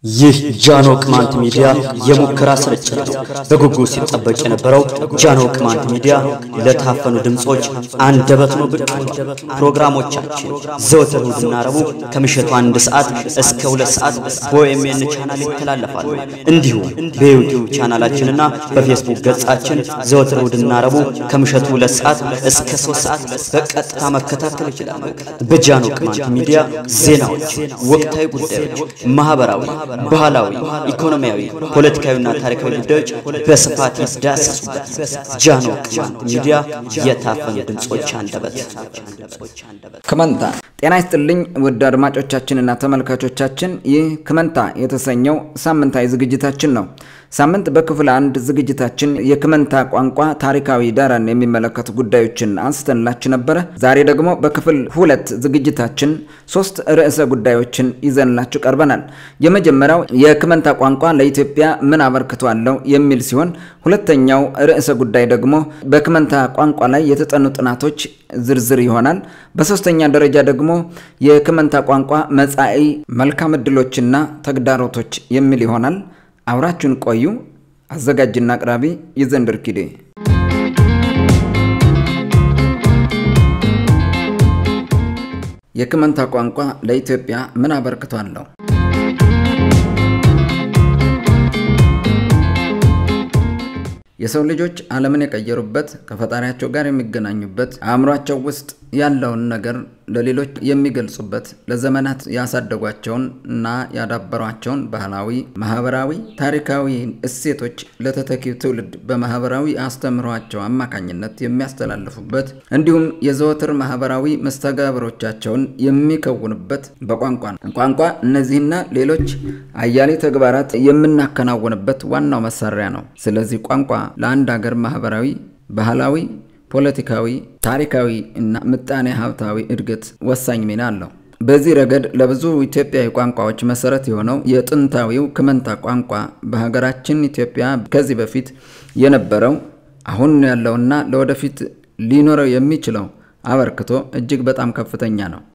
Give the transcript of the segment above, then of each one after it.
ይህ ጃኖ ቅማንት ሚዲያ የሙከራ ስርጭት ነው። በጉጉት ሲጠበቅ የነበረው ጃኖ ቅማንት ሚዲያ ለታፈኑ ድምፆች አንደበት ነው ብቅ ብሏል። ፕሮግራሞቻችን ዘወትር እሁድና ረቡዕ ከምሽቱ አንድ ሰዓት እስከ ሁለት ሰዓት በኦኤምኤን ቻናል ይተላለፋሉ። እንዲሁም በዩቲዩብ ቻናላችንና በፌስቡክ ገጻችን ዘወትር እሁድና ረቡዕ ከምሽቱ ሁለት ሰዓት እስከ ሶስት ሰዓት በቀጥታ መከታተል ይችላሉ። በጃኖ ቅማንት ሚዲያ ዜናዎች፣ ወቅታዊ ጉዳዮች፣ ማህበራዊ ባህላዊ፣ ኢኮኖሚያዊ፣ ፖለቲካዊና ታሪካዊ ጉዳዮች በስፋት ይዳሰሱበት። ጃኖ ቅማንት ሚዲያ የታፈኑ ድምፆች አንደበት። ክመንታ ጤና ይስጥልኝ ውድ አድማጮቻችንና ተመልካቾቻችን፣ ይህ ክመንታ የተሰኘው ሳምንታዊ ዝግጅታችን ነው። ሳምንት በክፍል አንድ ዝግጅታችን የክመንታ ቋንቋ ታሪካዊ ዳራን የሚመለከቱ ጉዳዮችን አንስተንላችሁ ነበረ። ዛሬ ደግሞ በክፍል ሁለት ዝግጅታችን ሶስት ርዕሰ ጉዳዮችን ይዘንላችሁ ቀርበናል። የመጀመሪያው የክመንታ ቋንቋ ለኢትዮጵያ ምን አበርክቶ አለው የሚል ሲሆን ሁለተኛው ርዕሰ ጉዳይ ደግሞ በክመንታ ቋንቋ ላይ የተጠኑ ጥናቶች ዝርዝር ይሆናል። በሶስተኛ ደረጃ ደግሞ የክመንታ ቋንቋ መጻኢ መልካም ዕድሎችና ተግዳሮቶች የሚል ይሆናል። አብራችሁን ቆዩ። አዘጋጅና አቅራቢ ይዘንድር ኪዴ። የክመንታ ቋንቋ ለኢትዮጵያ ምን አበርክቶ አለው? የሰው ልጆች ዓለምን የቀየሩበት ከፈጣሪያቸው ጋር የሚገናኙበት አእምሯቸው ውስጥ ያለውን ነገር ለሌሎች የሚገልጹበት ለዘመናት ያሳደጓቸውን እና ያዳበሯቸውን ባህላዊ፣ ማህበራዊ፣ ታሪካዊ እሴቶች ለተተኪው ትውልድ በማህበራዊ አስተምህሯቸው አማካኝነት የሚያስተላልፉበት እንዲሁም የዘወትር ማህበራዊ መስተጋብሮቻቸውን የሚከውኑበት በቋንቋ ነው። ቋንቋ እነዚህና ሌሎች አያሌ ተግባራት የምናከናውንበት ዋናው መሳሪያ ነው። ስለዚህ ቋንቋ ለአንድ ሀገር ማህበራዊ፣ ባህላዊ ፖለቲካዊ፣ ታሪካዊ እና ምጣኔ ሀብታዊ እድገት ወሳኝ ሚና አለው። በዚህ ረገድ ለብዙ ኢትዮጵያዊ ቋንቋዎች መሰረት የሆነው የጥንታዊው ክመንታ ቋንቋ በሀገራችን ኢትዮጵያ ከዚህ በፊት የነበረው አሁን ያለውና ለወደፊት ሊኖረው የሚችለው አበርክቶ እጅግ በጣም ከፍተኛ ነው።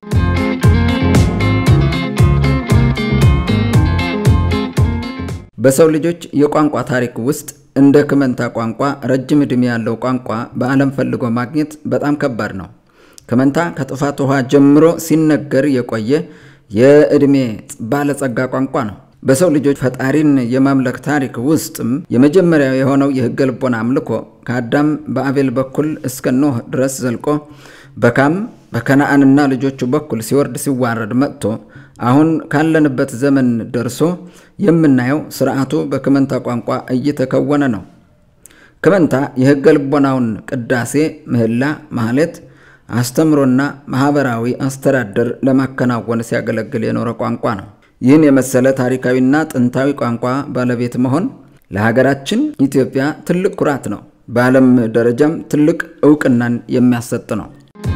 በሰው ልጆች የቋንቋ ታሪክ ውስጥ እንደ ክመንታ ቋንቋ ረጅም ዕድሜ ያለው ቋንቋ በዓለም ፈልጎ ማግኘት በጣም ከባድ ነው። ክመንታ ከጥፋት ውሃ ጀምሮ ሲነገር የቆየ የዕድሜ ባለጸጋ ቋንቋ ነው። በሰው ልጆች ፈጣሪን የማምለክ ታሪክ ውስጥም የመጀመሪያው የሆነው የሕገ ልቦና አምልኮ ከአዳም በአቤል በኩል እስከ ኖህ ድረስ ዘልቆ በካም በከነአንና ልጆቹ በኩል ሲወርድ ሲዋረድ መጥቶ አሁን ካለንበት ዘመን ደርሶ የምናየው ስርዓቱ በክመንታ ቋንቋ እየተከወነ ነው። ክመንታ የሕገ ልቦናውን ቅዳሴ፣ ምህላ፣ ማህሌት፣ አስተምሮና ማህበራዊ አስተዳደር ለማከናወን ሲያገለግል የኖረ ቋንቋ ነው። ይህን የመሰለ ታሪካዊና ጥንታዊ ቋንቋ ባለቤት መሆን ለሀገራችን ኢትዮጵያ ትልቅ ኩራት ነው። በዓለም ደረጃም ትልቅ እውቅናን የሚያሰጥ ነው።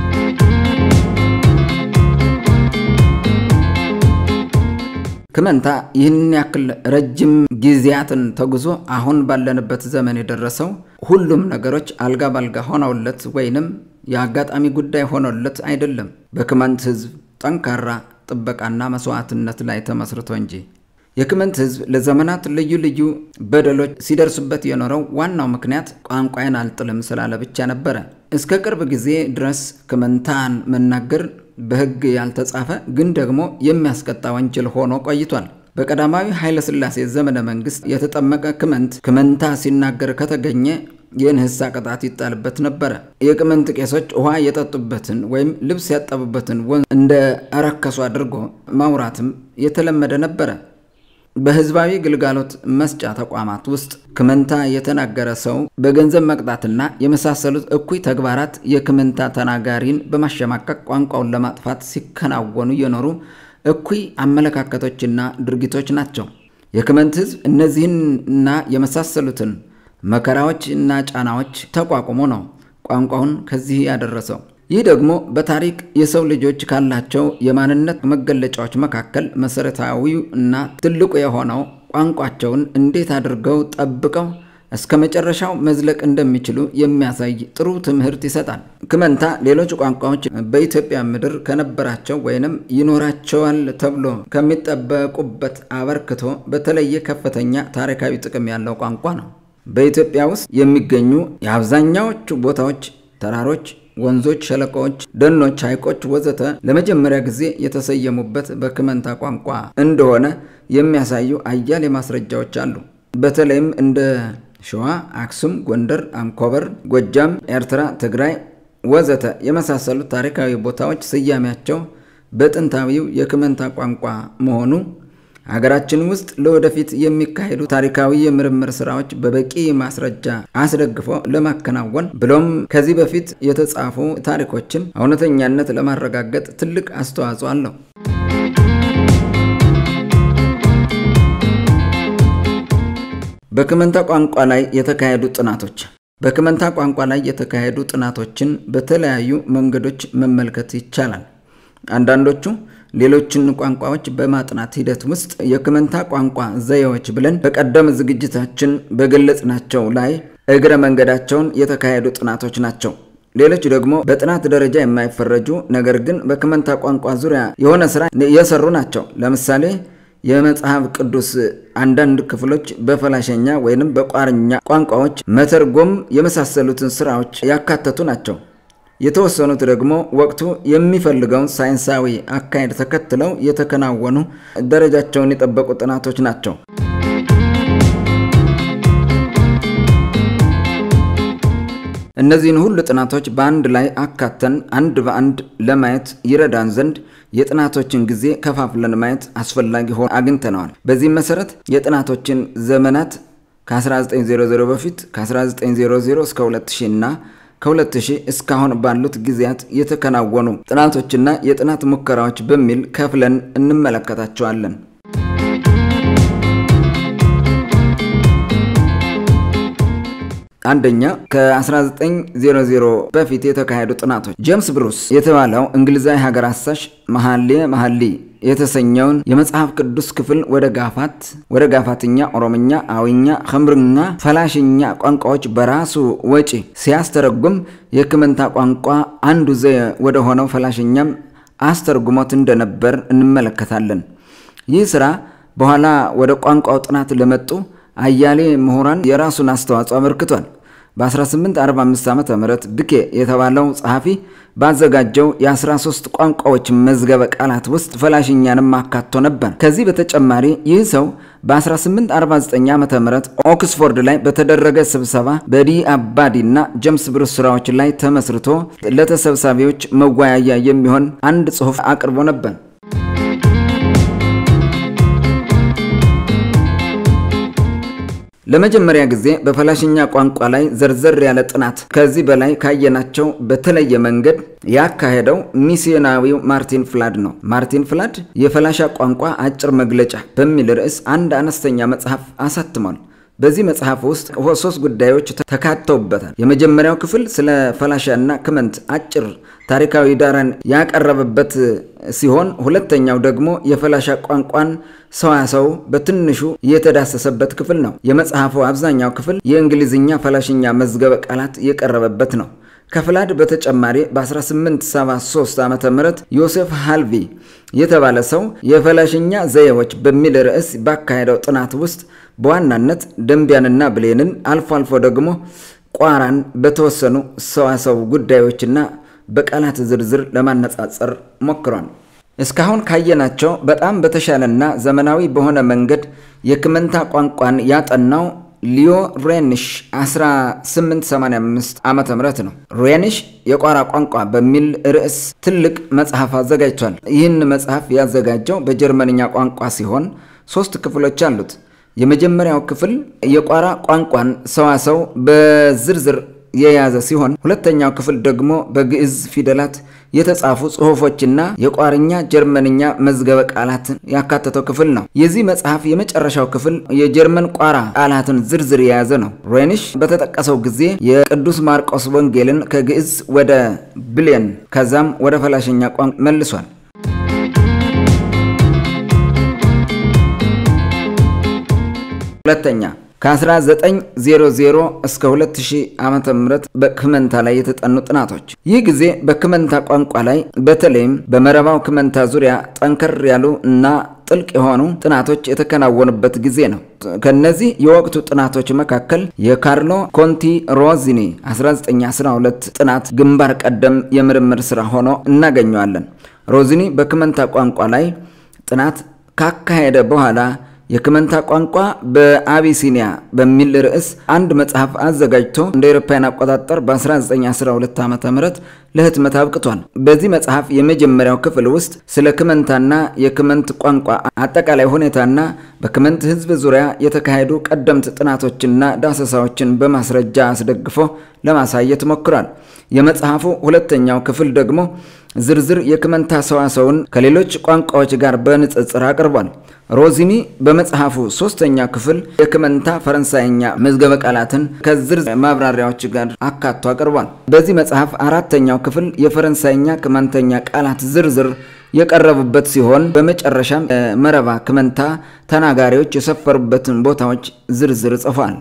ክመንታ ይህንን ያክል ረጅም ጊዜያትን ተጉዞ አሁን ባለንበት ዘመን የደረሰው ሁሉም ነገሮች አልጋ ባልጋ ሆነውለት ወይንም የአጋጣሚ ጉዳይ ሆኖለት አይደለም። በክመንት ሕዝብ ጠንካራ ጥበቃና መስዋዕትነት ላይ ተመስርቶ እንጂ። የክመንት ሕዝብ ለዘመናት ልዩ ልዩ በደሎች ሲደርሱበት የኖረው ዋናው ምክንያት ቋንቋዬን አልጥልም ስላለ ብቻ ነበረ። እስከ ቅርብ ጊዜ ድረስ ክመንታን መናገር በሕግ ያልተጻፈ ግን ደግሞ የሚያስቀጣ ወንጀል ሆኖ ቆይቷል። በቀዳማዊ ኃይለ ሥላሴ ዘመነ መንግስት የተጠመቀ ክመንት ክመንታ ሲናገር ከተገኘ የንህሳ ቅጣት ይጣልበት ነበረ። የቅመንት ቄሶች ውሃ የጠጡበትን ወይም ልብስ ያጠቡበትን ወንዝ እንደ አረከሱ አድርጎ ማውራትም የተለመደ ነበረ። በህዝባዊ ግልጋሎት መስጫ ተቋማት ውስጥ ክመንታ የተናገረ ሰው በገንዘብ መቅጣትና የመሳሰሉት እኩይ ተግባራት የክመንታ ተናጋሪን በማሸማቀቅ ቋንቋውን ለማጥፋት ሲከናወኑ የኖሩ እኩይ አመለካከቶችና ድርጊቶች ናቸው። የክመንት ህዝብ እነዚህንና የመሳሰሉትን መከራዎች እና ጫናዎች ተቋቁሞ ነው ቋንቋውን ከዚህ ያደረሰው። ይህ ደግሞ በታሪክ የሰው ልጆች ካላቸው የማንነት መገለጫዎች መካከል መሰረታዊው እና ትልቁ የሆነው ቋንቋቸውን እንዴት አድርገው ጠብቀው እስከ መጨረሻው መዝለቅ እንደሚችሉ የሚያሳይ ጥሩ ትምህርት ይሰጣል። ክመንታ ሌሎች ቋንቋዎች በኢትዮጵያ ምድር ከነበራቸው ወይንም ይኖራቸዋል ተብሎ ከሚጠበቁበት አበርክቶ በተለየ ከፍተኛ ታሪካዊ ጥቅም ያለው ቋንቋ ነው። በኢትዮጵያ ውስጥ የሚገኙ የአብዛኛዎቹ ቦታዎች ተራሮች፣ ወንዞች፣ ሸለቆዎች፣ ደኖች፣ ሐይቆች ወዘተ ለመጀመሪያ ጊዜ የተሰየሙበት በክመንታ ቋንቋ እንደሆነ የሚያሳዩ አያሌ ማስረጃዎች አሉ። በተለይም እንደ ሸዋ፣ አክሱም፣ ጎንደር፣ አንኮበር፣ ጎጃም፣ ኤርትራ፣ ትግራይ ወዘተ የመሳሰሉት ታሪካዊ ቦታዎች ስያሜያቸው በጥንታዊው የክመንታ ቋንቋ መሆኑ ሀገራችን ውስጥ ለወደፊት የሚካሄዱ ታሪካዊ የምርምር ስራዎች በበቂ ማስረጃ አስደግፎ ለማከናወን ብሎም ከዚህ በፊት የተጻፉ ታሪኮችን እውነተኛነት ለማረጋገጥ ትልቅ አስተዋጽኦ አለው። በክመንታ ቋንቋ ላይ የተካሄዱ ጥናቶች በክመንታ ቋንቋ ላይ የተካሄዱ ጥናቶችን በተለያዩ መንገዶች መመልከት ይቻላል። አንዳንዶቹ ሌሎችን ቋንቋዎች በማጥናት ሂደት ውስጥ የክመንታ ቋንቋ ዘዬዎች ብለን በቀደም ዝግጅታችን በገለጽናቸው ላይ እግረ መንገዳቸውን የተካሄዱ ጥናቶች ናቸው። ሌሎች ደግሞ በጥናት ደረጃ የማይፈረጁ ነገር ግን በክመንታ ቋንቋ ዙሪያ የሆነ ስራ የሰሩ ናቸው። ለምሳሌ የመጽሐፍ ቅዱስ አንዳንድ ክፍሎች በፈላሸኛ ወይንም በቋርኛ ቋንቋዎች መተርጎም የመሳሰሉትን ስራዎች ያካተቱ ናቸው። የተወሰኑት ደግሞ ወቅቱ የሚፈልገውን ሳይንሳዊ አካሄድ ተከትለው የተከናወኑ ደረጃቸውን የጠበቁ ጥናቶች ናቸው። እነዚህን ሁሉ ጥናቶች በአንድ ላይ አካተን አንድ በአንድ ለማየት ይረዳን ዘንድ የጥናቶችን ጊዜ ከፋፍለን ማየት አስፈላጊ ሆኖ አግኝተነዋል። በዚህም መሰረት የጥናቶችን ዘመናት ከ1900 በፊት ከ1900 እስከ 2000 እና ከ2000 እስካሁን ባሉት ጊዜያት የተከናወኑ ጥናቶችና የጥናት ሙከራዎች በሚል ከፍለን እንመለከታቸዋለን። አንደኛ ከ1900 በፊት የተካሄዱ ጥናቶች ጄምስ ብሩስ የተባለው እንግሊዛዊ ሀገር አሳሽ መሐሌ መሐሊ የተሰኘውን የመጽሐፍ ቅዱስ ክፍል ወደ ጋፋት ወደ ጋፋትኛ፣ ኦሮምኛ፣ አዊኛ፣ ኸምርኛ፣ ፈላሽኛ ቋንቋዎች በራሱ ወጪ ሲያስተረጉም የክመንታ ቋንቋ አንዱ ዘዬ ወደ ሆነው ፈላሽኛም አስተርጉሞት እንደነበር እንመለከታለን። ይህ ስራ በኋላ ወደ ቋንቋው ጥናት ለመጡ አያሌ ምሁራን የራሱን አስተዋጽኦ አበርክቷል። በ1845 ዓ ም ድኬ የተባለው ጸሐፊ ባዘጋጀው የ13 ቋንቋዎች መዝገበ ቃላት ውስጥ ፈላሽኛንም አካቶ ነበር። ከዚህ በተጨማሪ ይህ ሰው በ1849 ዓ ም ኦክስፎርድ ላይ በተደረገ ስብሰባ በዲ አባዲ እና ጀምስ ብሩስ ስራዎች ላይ ተመስርቶ ለተሰብሳቢዎች መወያያ የሚሆን አንድ ጽሑፍ አቅርቦ ነበር። ለመጀመሪያ ጊዜ በፈላሽኛ ቋንቋ ላይ ዘርዘር ያለ ጥናት ከዚህ በላይ ካየናቸው በተለየ መንገድ ያካሄደው ሚስዮናዊው ማርቲን ፍላድ ነው። ማርቲን ፍላድ የፈላሻ ቋንቋ አጭር መግለጫ በሚል ርዕስ አንድ አነስተኛ መጽሐፍ አሳትሟል። በዚህ መጽሐፍ ውስጥ ሶስት ጉዳዮች ተካተውበታል። የመጀመሪያው ክፍል ስለ ፈላሻና ክመንት አጭር ታሪካዊ ዳራን ያቀረበበት ሲሆን ሁለተኛው ደግሞ የፈላሻ ቋንቋን ሰዋሰው በትንሹ የተዳሰሰበት ክፍል ነው። የመጽሐፉ አብዛኛው ክፍል የእንግሊዝኛ ፈላሽኛ መዝገበ ቃላት የቀረበበት ነው። ከፍላድ በተጨማሪ በ1873 ዓ ም ዮሴፍ ሃልቪ የተባለ ሰው የፈላሽኛ ዘዬዎች በሚል ርዕስ ባካሄደው ጥናት ውስጥ በዋናነት ደንቢያንና ብሌንን አልፎ አልፎ ደግሞ ቋራን በተወሰኑ ሰዋሰው ጉዳዮችና በቃላት ዝርዝር ለማነጻጸር ሞክሯል። እስካሁን ካየናቸው በጣም በተሻለና ዘመናዊ በሆነ መንገድ የክመንታ ቋንቋን ያጠናው ሊዮ ሬኒሽ 1885 ዓ ም ነው። ሬኒሽ የቋራ ቋንቋ በሚል ርዕስ ትልቅ መጽሐፍ አዘጋጅቷል። ይህን መጽሐፍ ያዘጋጀው በጀርመንኛ ቋንቋ ሲሆን ሶስት ክፍሎች አሉት። የመጀመሪያው ክፍል የቋራ ቋንቋን ሰዋሰው በዝርዝር የያዘ ሲሆን ሁለተኛው ክፍል ደግሞ በግዕዝ ፊደላት የተጻፉ ጽሑፎችና የቋርኛ ጀርመንኛ መዝገበ ቃላትን ያካተተው ክፍል ነው። የዚህ መጽሐፍ የመጨረሻው ክፍል የጀርመን ቋራ ቃላትን ዝርዝር የያዘ ነው። ሬኒሽ በተጠቀሰው ጊዜ የቅዱስ ማርቆስ ወንጌልን ከግዕዝ ወደ ብሌን ከዛም ወደ ፈላሽኛ ቋንቋ መልሷል። ሁለተኛ ከ1900 እስከ 2000 ዓመተ ምህረት በክመንታ ላይ የተጠኑ ጥናቶች። ይህ ጊዜ በክመንታ ቋንቋ ላይ በተለይም በመረባው ክመንታ ዙሪያ ጠንከር ያሉ እና ጥልቅ የሆኑ ጥናቶች የተከናወኑበት ጊዜ ነው። ከነዚህ የወቅቱ ጥናቶች መካከል የካርሎ ኮንቲ ሮዚኒ 1912 ጥናት ግንባር ቀደም የምርምር ስራ ሆኖ እናገኘዋለን። ሮዚኒ በክመንታ ቋንቋ ላይ ጥናት ካካሄደ በኋላ የክመንታ ቋንቋ በአቢሲኒያ በሚል ርዕስ አንድ መጽሐፍ አዘጋጅቶ እንደ አውሮፓውያን አቆጣጠር በ1912 ዓ ም ለህትመት አብቅቷል። በዚህ መጽሐፍ የመጀመሪያው ክፍል ውስጥ ስለ ክመንታና የክመንት ቋንቋ አጠቃላይ ሁኔታና በክመንት ህዝብ ዙሪያ የተካሄዱ ቀደምት ጥናቶችና ዳሰሳዎችን በማስረጃ አስደግፎ ለማሳየት ሞክሯል። የመጽሐፉ ሁለተኛው ክፍል ደግሞ ዝርዝር የክመንታ ሰዋሰውን ከሌሎች ቋንቋዎች ጋር በንጽጽር አቅርቧል። ሮዚኒ በመጽሐፉ ሶስተኛ ክፍል የክመንታ ፈረንሳይኛ መዝገበ ቃላትን ከዝርዝር ማብራሪያዎች ጋር አካቶ አቅርቧል። በዚህ መጽሐፍ አራተኛው ክፍል የፈረንሳይኛ ክመንተኛ ቃላት ዝርዝር የቀረቡበት ሲሆን በመጨረሻም መረባ ክመንታ ተናጋሪዎች የሰፈሩበትን ቦታዎች ዝርዝር ጽፏል።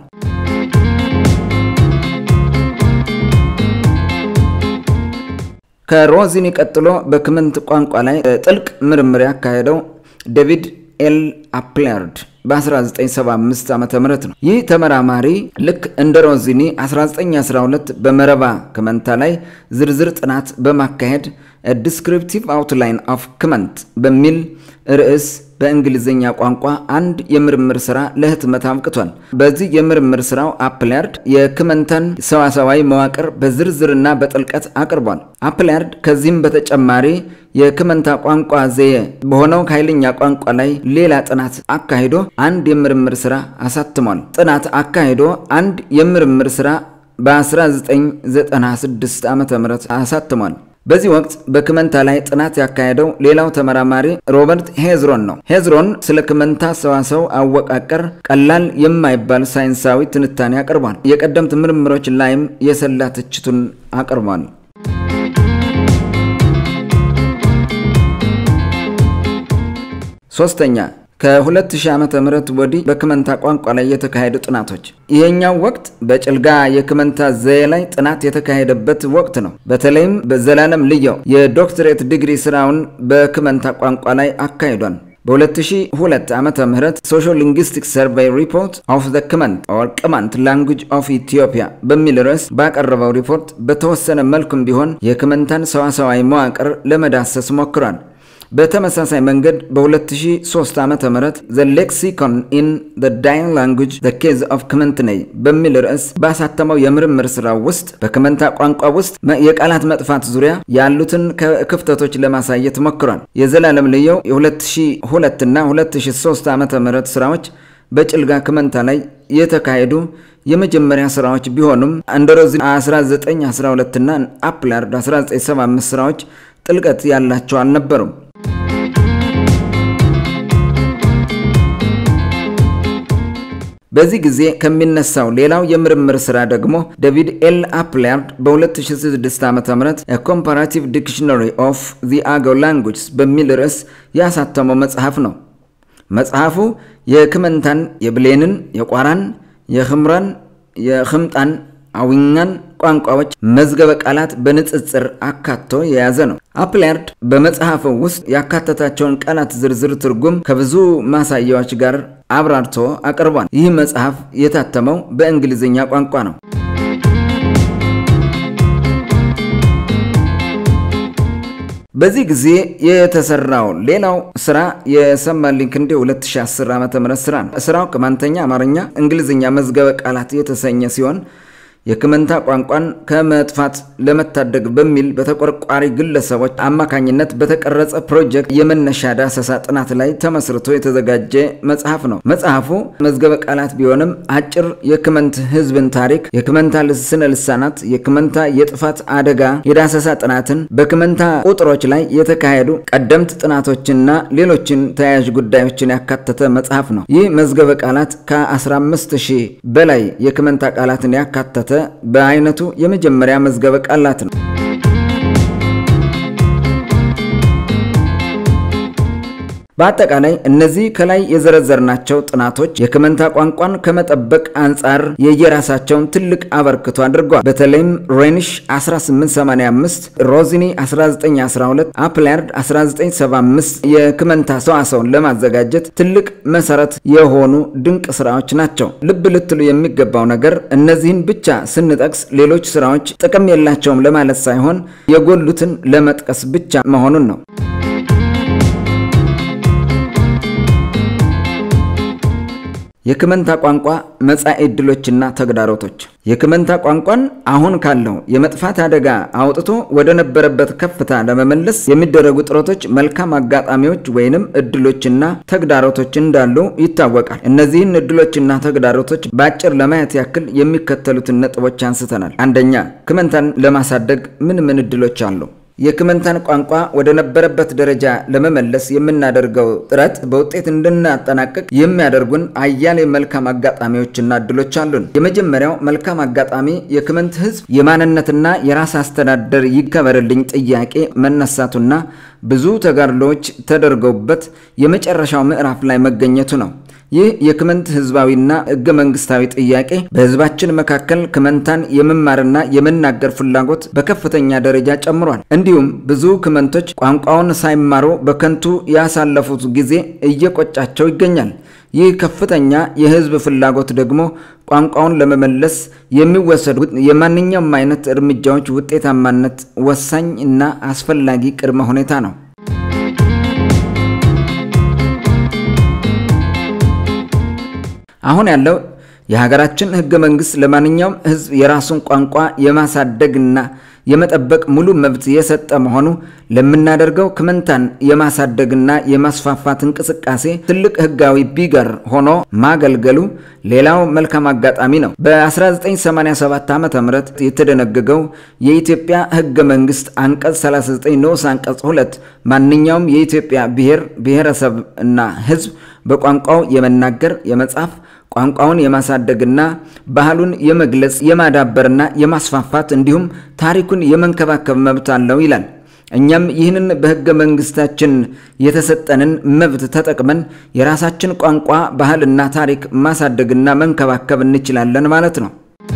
ከሮዚኒ ቀጥሎ በክመንት ቋንቋ ላይ ጥልቅ ምርምር ያካሄደው ዴቪድ ኤል አፕላርድ በ1975 ዓ ም ነው። ይህ ተመራማሪ ልክ እንደ ሮዚኒ 1912 በመረባ ክመንታ ላይ ዝርዝር ጥናት በማካሄድ ዲስክሪፕቲቭ አውትላይን ኦፍ ክመንት በሚል ርዕስ በእንግሊዝኛ ቋንቋ አንድ የምርምር ስራ ለህትመት አብቅቷል። በዚህ የምርምር ስራው አፕላርድ የክመንተን ሰዋሰዋዊ መዋቅር በዝርዝርና በጥልቀት አቅርቧል። አፕላርድ ከዚህም በተጨማሪ የክመንታ ቋንቋ ዘዬ በሆነው ኃይለኛ ቋንቋ ላይ ሌላ ጥናት አካሂዶ አንድ የምርምር ስራ አሳትሟል። ጥናት አካሂዶ አንድ የምርምር ስራ በ1996 ዓ ም አሳትሟል። በዚህ ወቅት በክመንታ ላይ ጥናት ያካሄደው ሌላው ተመራማሪ ሮበርት ሄዝሮን ነው። ሄዝሮን ስለ ክመንታ ሰዋሰው አወቃቀር ቀላል የማይባል ሳይንሳዊ ትንታኔ አቅርቧል። የቀደምት ምርምሮች ላይም የሰላ ትችቱን አቅርቧል። ሶስተኛ ከ2000 ዓመተ ምህረት ወዲህ በክመንታ ቋንቋ ላይ የተካሄዱ ጥናቶች። ይሄኛው ወቅት በጭልጋ የክመንታ ዘዬ ላይ ጥናት የተካሄደበት ወቅት ነው። በተለይም በዘላለም ልየው የዶክትሬት ዲግሪ ስራውን በክመንታ ቋንቋ ላይ አካሂዷል። በ2002 ዓመተ ምህረት ሶሾ ሊንግስቲክ ሰርቬይ ሪፖርት ኦፍ ዘ ክመንት ኦር ቅማንት ላንጉጅ ኦፍ ኢትዮጵያ በሚል ርዕስ ባቀረበው ሪፖርት በተወሰነ መልኩም ቢሆን የክመንታን ሰዋሰዋዊ መዋቅር ለመዳሰስ ሞክሯል። በተመሳሳይ መንገድ በ2003 ዓ ም ዘ ሌክሲኮን ኢን ዘ ዳይን ላንጉጅ ዘ ኬዝ ኦፍ ክመንትኔይ በሚል ርዕስ ባሳተመው የምርምር ስራው ውስጥ በክመንታ ቋንቋ ውስጥ የቃላት መጥፋት ዙሪያ ያሉትን ክፍተቶች ለማሳየት ሞክሯል። የዘላለም ልየው የ2002 እና 2003 ዓ ም ስራዎች በጭልጋ ክመንታ ላይ የተካሄዱ የመጀመሪያ ስራዎች ቢሆኑም እንደ ሮዚኒ 1912 እና አፕላርድ 1975 ስራዎች ጥልቀት ያላቸው አልነበሩም። በዚህ ጊዜ ከሚነሳው ሌላው የምርምር ስራ ደግሞ ዴቪድ ኤል አፕላርድ በ2006 ዓ ም ኮምፓራቲቭ ዲክሽነሪ ኦፍ ዚ አገው ላንጉጅስ በሚል ርዕስ ያሳተመው መጽሐፍ ነው። መጽሐፉ የክመንታን፣ የብሌንን፣ የቋራን፣ የኽምራን፣ የኽምጣን አዊኛን ቋንቋዎች መዝገበ ቃላት በንጽጽር አካቶ የያዘ ነው። አፕላርድ በመጽሐፉ ውስጥ ያካተታቸውን ቃላት ዝርዝር ትርጉም ከብዙ ማሳያዎች ጋር አብራርቶ አቅርቧል። ይህ መጽሐፍ የታተመው በእንግሊዝኛ ቋንቋ ነው። በዚህ ጊዜ የተሰራው ሌላው ስራ የሰማልኝ ክንዴ 2010 ዓ ም ስራ ነው። ስራው ቅማንተኛ፣ አማርኛ፣ እንግሊዝኛ መዝገበ ቃላት የተሰኘ ሲሆን የክመንታ ቋንቋን ከመጥፋት ለመታደግ በሚል በተቆርቋሪ ግለሰቦች አማካኝነት በተቀረጸ ፕሮጀክት የመነሻ ዳሰሳ ጥናት ላይ ተመስርቶ የተዘጋጀ መጽሐፍ ነው። መጽሐፉ መዝገበ ቃላት ቢሆንም አጭር የክመንት ሕዝብን ታሪክ፣ የክመንታ ስነ ልሳናት፣ የክመንታ የጥፋት አደጋ የዳሰሳ ጥናትን፣ በክመንታ ቁጥሮች ላይ የተካሄዱ ቀደምት ጥናቶችንና ሌሎችን ተያያዥ ጉዳዮችን ያካተተ መጽሐፍ ነው። ይህ መዝገበ ቃላት ከ15 ሺህ በላይ የክመንታ ቃላትን ያካተተ በአይነቱ የመጀመሪያ መዝገበ ቃላት ነው። በአጠቃላይ እነዚህ ከላይ የዘረዘርናቸው ጥናቶች የክመንታ ቋንቋን ከመጠበቅ አንጻር የየራሳቸውን ትልቅ አበርክቶ አድርገዋል። በተለይም ሬኒሽ 1885፣ ሮዚኒ 1912፣ አፕላርድ 1975 የክመንታ ሰዋሰውን ለማዘጋጀት ትልቅ መሰረት የሆኑ ድንቅ ስራዎች ናቸው። ልብ ልትሉ የሚገባው ነገር እነዚህን ብቻ ስንጠቅስ ሌሎች ስራዎች ጥቅም የላቸውም ለማለት ሳይሆን የጎሉትን ለመጥቀስ ብቻ መሆኑን ነው። የክመንታ ቋንቋ መጻኢ ዕድሎችና ተግዳሮቶች የክመንታ ቋንቋን አሁን ካለው የመጥፋት አደጋ አውጥቶ ወደ ነበረበት ከፍታ ለመመለስ የሚደረጉ ጥረቶች መልካም አጋጣሚዎች ወይንም እድሎችና ተግዳሮቶች እንዳሉ ይታወቃል። እነዚህን እድሎችና ተግዳሮቶች በአጭር ለማየት ያክል የሚከተሉትን ነጥቦች አንስተናል። አንደኛ፣ ክመንታን ለማሳደግ ምን ምን እድሎች አሉ? የክመንታን ቋንቋ ወደ ነበረበት ደረጃ ለመመለስ የምናደርገው ጥረት በውጤት እንድናጠናቅቅ የሚያደርጉን አያሌ መልካም አጋጣሚዎችና እድሎች አሉን። የመጀመሪያው መልካም አጋጣሚ የክመንት ሕዝብ የማንነትና የራስ አስተዳደር ይከበርልኝ ጥያቄ መነሳቱና ብዙ ተጋድሎዎች ተደርገውበት የመጨረሻው ምዕራፍ ላይ መገኘቱ ነው። ይህ የክመንት ህዝባዊና ህገ መንግስታዊ ጥያቄ በህዝባችን መካከል ክመንታን የመማርና የመናገር ፍላጎት በከፍተኛ ደረጃ ጨምሯል። እንዲሁም ብዙ ክመንቶች ቋንቋውን ሳይማሩ በከንቱ ያሳለፉት ጊዜ እየቆጫቸው ይገኛል። ይህ ከፍተኛ የህዝብ ፍላጎት ደግሞ ቋንቋውን ለመመለስ የሚወሰዱ የማንኛውም አይነት እርምጃዎች ውጤታማነት ወሳኝ እና አስፈላጊ ቅድመ ሁኔታ ነው። አሁን ያለው የሀገራችን ህገ መንግስት ለማንኛውም ህዝብ የራሱን ቋንቋ የማሳደግና የመጠበቅ ሙሉ መብት የሰጠ መሆኑ ለምናደርገው ክመንታን የማሳደግና የማስፋፋት እንቅስቃሴ ትልቅ ህጋዊ ቢገር ሆኖ ማገልገሉ ሌላው መልካም አጋጣሚ ነው። በ1987 ዓ ም የተደነገገው የኢትዮጵያ ህገ መንግስት አንቀጽ 39 ንዑስ አንቀጽ 2 ማንኛውም የኢትዮጵያ ብሔር ብሔረሰብ እና ህዝብ በቋንቋው የመናገር የመጻፍ ቋንቋውን የማሳደግና ባህሉን የመግለጽ የማዳበርና የማስፋፋት እንዲሁም ታሪኩን የመንከባከብ መብት አለው ይላል። እኛም ይህንን በህገ መንግስታችን የተሰጠንን መብት ተጠቅመን የራሳችን ቋንቋ ባህልና ታሪክ ማሳደግና መንከባከብ እንችላለን ማለት ነው።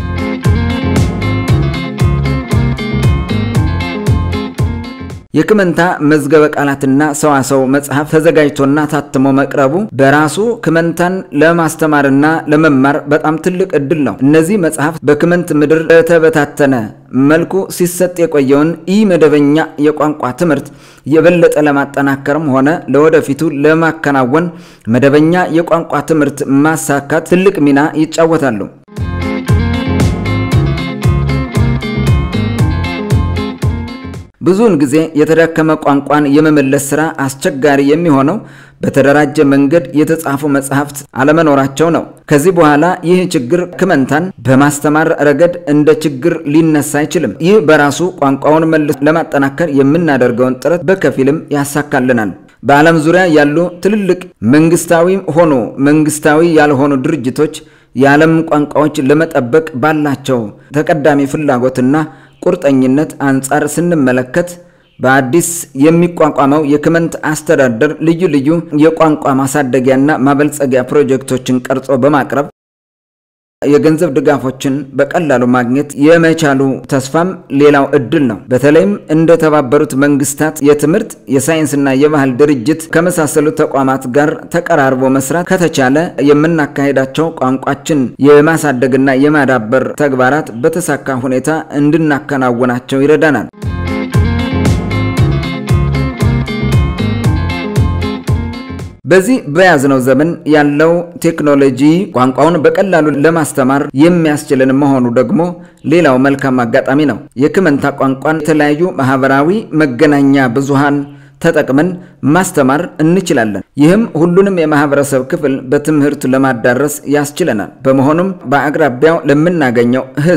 የክመንታ መዝገበ ቃላትና ሰዋሰው መጽሐፍ ተዘጋጅቶና ታትሞ መቅረቡ በራሱ ክመንታን ለማስተማርና ለመማር በጣም ትልቅ እድል ነው። እነዚህ መጽሐፍት በክመንት ምድር በተበታተነ መልኩ ሲሰጥ የቆየውን ኢ መደበኛ የቋንቋ ትምህርት የበለጠ ለማጠናከርም ሆነ ለወደፊቱ ለማከናወን መደበኛ የቋንቋ ትምህርት ማሳካት ትልቅ ሚና ይጫወታሉ። ብዙውን ጊዜ የተዳከመ ቋንቋን የመመለስ ሥራ አስቸጋሪ የሚሆነው በተደራጀ መንገድ የተጻፉ መጽሐፍት አለመኖራቸው ነው። ከዚህ በኋላ ይህ ችግር ክመንታን በማስተማር ረገድ እንደ ችግር ሊነሳ አይችልም። ይህ በራሱ ቋንቋውን መልሶ ለማጠናከር የምናደርገውን ጥረት በከፊልም ያሳካልናል። በዓለም ዙሪያ ያሉ ትልልቅ መንግስታዊ ሆኑ መንግስታዊ ያልሆኑ ድርጅቶች የዓለም ቋንቋዎች ለመጠበቅ ባላቸው ተቀዳሚ ፍላጎትና ቁርጠኝነት አንጻር ስንመለከት በአዲስ የሚቋቋመው የክመንት አስተዳደር ልዩ ልዩ የቋንቋ ማሳደጊያና ማበልጸጊያ ፕሮጀክቶችን ቀርጾ በማቅረብ የገንዘብ ድጋፎችን በቀላሉ ማግኘት የመቻሉ ተስፋም ሌላው እድል ነው። በተለይም እንደ ተባበሩት መንግስታት የትምህርት የሳይንስና የባህል ድርጅት ከመሳሰሉ ተቋማት ጋር ተቀራርቦ መስራት ከተቻለ የምናካሄዳቸው ቋንቋችን የማሳደግና የማዳበር ተግባራት በተሳካ ሁኔታ እንድናከናውናቸው ይረዳናል። በዚህ በያዝነው ዘመን ያለው ቴክኖሎጂ ቋንቋውን በቀላሉ ለማስተማር የሚያስችልን መሆኑ ደግሞ ሌላው መልካም አጋጣሚ ነው። የክመንታ ቋንቋን የተለያዩ ማህበራዊ መገናኛ ብዙሃን ተጠቅመን ማስተማር እንችላለን። ይህም ሁሉንም የማህበረሰብ ክፍል በትምህርት ለማዳረስ ያስችለናል። በመሆኑም በአቅራቢያው ለምናገኘው ሕዝብ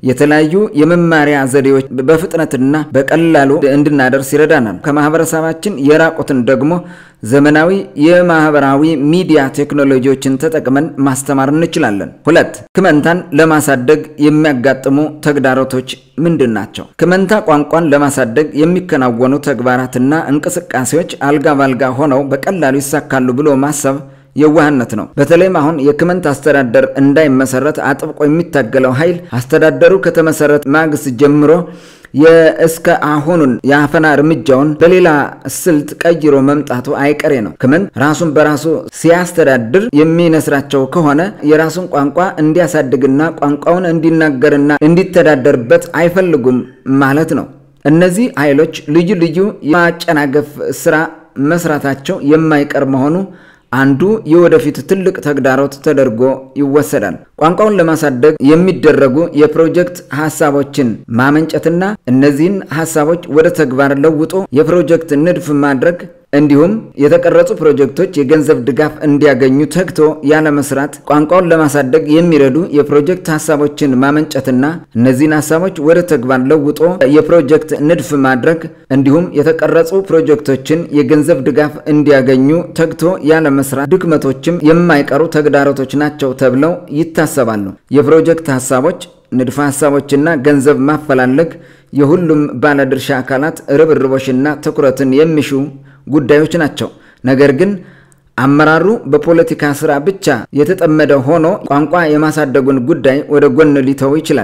የተለያዩ የመማሪያ ዘዴዎች በፍጥነትና በቀላሉ እንድናደርስ ይረዳናል። ከማህበረሰባችን የራቁትን ደግሞ ዘመናዊ የማህበራዊ ሚዲያ ቴክኖሎጂዎችን ተጠቅመን ማስተማር እንችላለን። ሁለት ክመንታን ለማሳደግ የሚያጋጥሙ ተግዳሮቶች ምንድን ናቸው? ክመንታ ቋንቋን ለማሳደግ የሚከናወኑ ተግባራትና እንቅስቃሴዎች አልጋ ባልጋ ሆነው በቀላሉ ይሳካሉ ብሎ ማሰብ የዋህነት ነው። በተለይም አሁን የክመንት አስተዳደር እንዳይመሰረት አጥብቆ የሚታገለው ኃይል አስተዳደሩ ከተመሰረተ ማግስት ጀምሮ የእስከ አሁኑን የአፈና እርምጃውን በሌላ ስልት ቀይሮ መምጣቱ አይቀሬ ነው። ክመንት ራሱን በራሱ ሲያስተዳድር የሚነስራቸው ከሆነ የራሱን ቋንቋ እንዲያሳድግና ቋንቋውን እንዲናገርና እንዲተዳደርበት አይፈልጉም ማለት ነው። እነዚህ ኃይሎች ልዩ ልዩ የማጨናገፍ ስራ መስራታቸው የማይቀር መሆኑ አንዱ የወደፊት ትልቅ ተግዳሮት ተደርጎ ይወሰዳል። ቋንቋውን ለማሳደግ የሚደረጉ የፕሮጀክት ሀሳቦችን ማመንጨትና እነዚህን ሀሳቦች ወደ ተግባር ለውጦ የፕሮጀክት ንድፍ ማድረግ እንዲሁም የተቀረጹ ፕሮጀክቶች የገንዘብ ድጋፍ እንዲያገኙ ተግቶ ያለመስራት ቋንቋውን ለማሳደግ የሚረዱ የፕሮጀክት ሀሳቦችን ማመንጨትና እነዚህን ሀሳቦች ወደ ተግባር ለውጦ የፕሮጀክት ንድፍ ማድረግ እንዲሁም የተቀረጹ ፕሮጀክቶችን የገንዘብ ድጋፍ እንዲያገኙ ተግቶ ያለመስራት ድክመቶችም የማይቀሩ ተግዳሮቶች ናቸው ተብለው ይታሰባሉ። የፕሮጀክት ሀሳቦች ንድፈ ሀሳቦችና ገንዘብ ማፈላለግ የሁሉም ባለድርሻ አካላት ርብርቦሽና ትኩረትን የሚሹ ጉዳዮች ናቸው። ነገር ግን አመራሩ በፖለቲካ ስራ ብቻ የተጠመደ ሆኖ ቋንቋ የማሳደጉን ጉዳይ ወደ ጎን ሊተው ይችላል።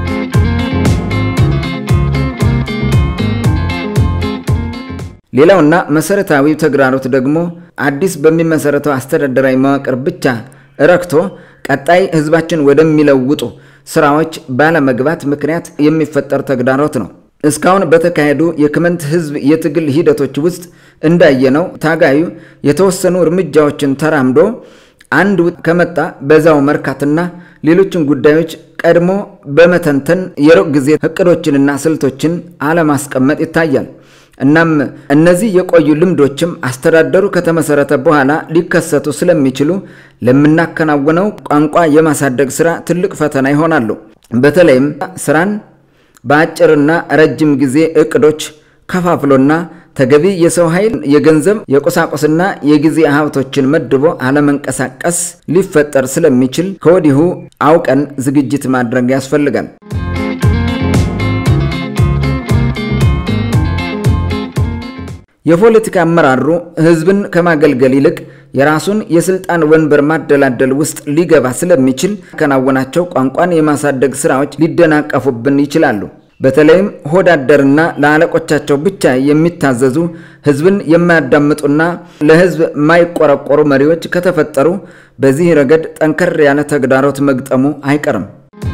ሌላውና መሰረታዊው ተግዳሮት ደግሞ አዲስ በሚመሰረተው አስተዳደራዊ መዋቅር ብቻ ረክቶ ቀጣይ ህዝባችን ወደሚለውጡ ስራዎች ባለመግባት ምክንያት የሚፈጠር ተግዳሮት ነው። እስካሁን በተካሄዱ የክመንት ህዝብ የትግል ሂደቶች ውስጥ እንዳየነው ታጋዩ የተወሰኑ እርምጃዎችን ተራምዶ አንድ ውጥ ከመጣ በዛው መርካትና ሌሎችን ጉዳዮች ቀድሞ በመተንተን የሩቅ ጊዜ እቅዶችንና ስልቶችን አለማስቀመጥ ይታያል። እናም እነዚህ የቆዩ ልምዶችም አስተዳደሩ ከተመሰረተ በኋላ ሊከሰቱ ስለሚችሉ ለምናከናውነው ቋንቋ የማሳደግ ስራ ትልቅ ፈተና ይሆናሉ። በተለይም ስራን በአጭርና ረጅም ጊዜ እቅዶች ከፋፍሎና ተገቢ የሰው ኃይል፣ የገንዘብ፣ የቁሳቁስና የጊዜ ሀብቶችን መድቦ አለመንቀሳቀስ ሊፈጠር ስለሚችል ከወዲሁ አውቀን ዝግጅት ማድረግ ያስፈልጋል። የፖለቲካ አመራሩ ህዝብን ከማገልገል ይልቅ የራሱን የስልጣን ወንበር ማደላደል ውስጥ ሊገባ ስለሚችል ያከናወናቸው ቋንቋን የማሳደግ ስራዎች ሊደናቀፉብን ይችላሉ። በተለይም ሆዳደርና ለአለቆቻቸው ብቻ የሚታዘዙ ህዝብን የማያዳምጡና ለህዝብ የማይቆረቆሩ መሪዎች ከተፈጠሩ በዚህ ረገድ ጠንከር ያለ ተግዳሮት መግጠሙ አይቀርም።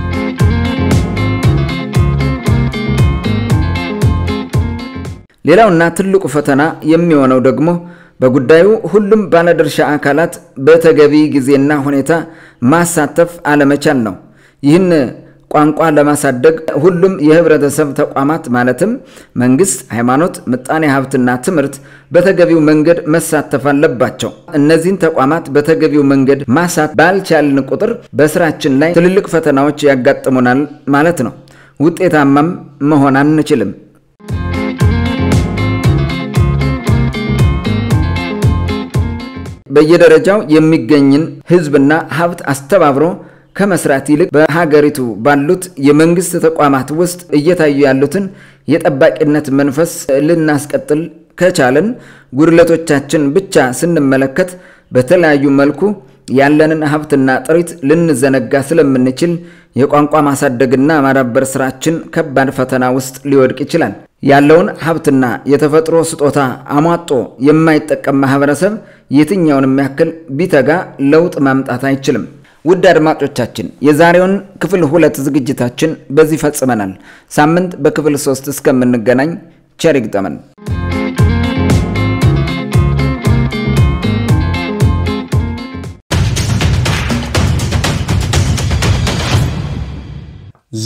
ሌላውና ትልቁ ፈተና የሚሆነው ደግሞ በጉዳዩ ሁሉም ባለድርሻ አካላት በተገቢ ጊዜና ሁኔታ ማሳተፍ አለመቻል ነው። ይህን ቋንቋ ለማሳደግ ሁሉም የህብረተሰብ ተቋማት ማለትም መንግስት፣ ሃይማኖት፣ ምጣኔ ሀብትና ትምህርት በተገቢው መንገድ መሳተፍ አለባቸው። እነዚህን ተቋማት በተገቢው መንገድ ማሳት ባልቻልን ቁጥር በስራችን ላይ ትልልቅ ፈተናዎች ያጋጥሙናል ማለት ነው። ውጤታማም መሆን አንችልም። በየደረጃው የሚገኝን ህዝብና ሀብት አስተባብሮ ከመስራት ይልቅ በሀገሪቱ ባሉት የመንግስት ተቋማት ውስጥ እየታዩ ያሉትን የጠባቂነት መንፈስ ልናስቀጥል ከቻልን ጉድለቶቻችን ብቻ ስንመለከት በተለያዩ መልኩ ያለንን ሀብትና ጥሪት ልንዘነጋ ስለምንችል የቋንቋ ማሳደግና ማዳበር ስራችን ከባድ ፈተና ውስጥ ሊወድቅ ይችላል። ያለውን ሀብትና የተፈጥሮ ስጦታ አሟጦ የማይጠቀም ማህበረሰብ የትኛውንም ያክል ቢተጋ ለውጥ ማምጣት አይችልም። ውድ አድማጮቻችን የዛሬውን ክፍል ሁለት ዝግጅታችን በዚህ ፈጽመናል። ሳምንት በክፍል ሶስት እስከምንገናኝ ቸር ይግጠመን።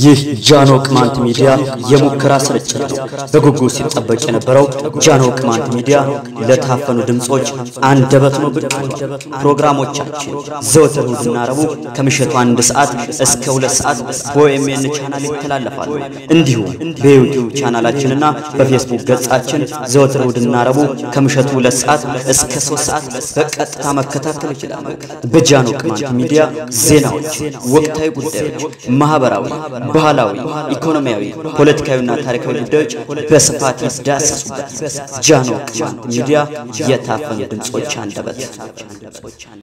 ይህ ጃኖ ቅማንት ሚዲያ የሙከራ ስርጭት ነው። በጉጉት ሲጠበቅ የነበረው ጃኖ ቅማንት ሚዲያ ለታፈኑ ድምፆች አንደበት ነው ብቅ ብሏል። ፕሮግራሞቻችን ዘወትር እሁድና ረቡዕ ከምሽቱ አንድ ሰዓት እስከ ሁለት ሰዓት በኦኤምኤን ቻናል ይተላለፋሉ። እንዲሁም በዩቲዩብ ቻናላችንና በፌስቡክ ገጻችን ዘወትር እሁድና ረቡዕ ከምሽቱ ሁለት ሰዓት እስከ ሶስት ሰዓት በቀጥታ መከታተል ይችላሉ። በጃኖ ቅማንት ሚዲያ ዜናዎች፣ ወቅታዊ ጉዳዮች፣ ማህበራዊ ባህላዊ፣ ኢኮኖሚያዊ፣ ፖለቲካዊና ታሪካዊ ጉዳዮች በስፋት ይዳሰሱበታል። ጃኖ ቅማንት ሚዲያ የታፈኑ ድምፆች አንደበት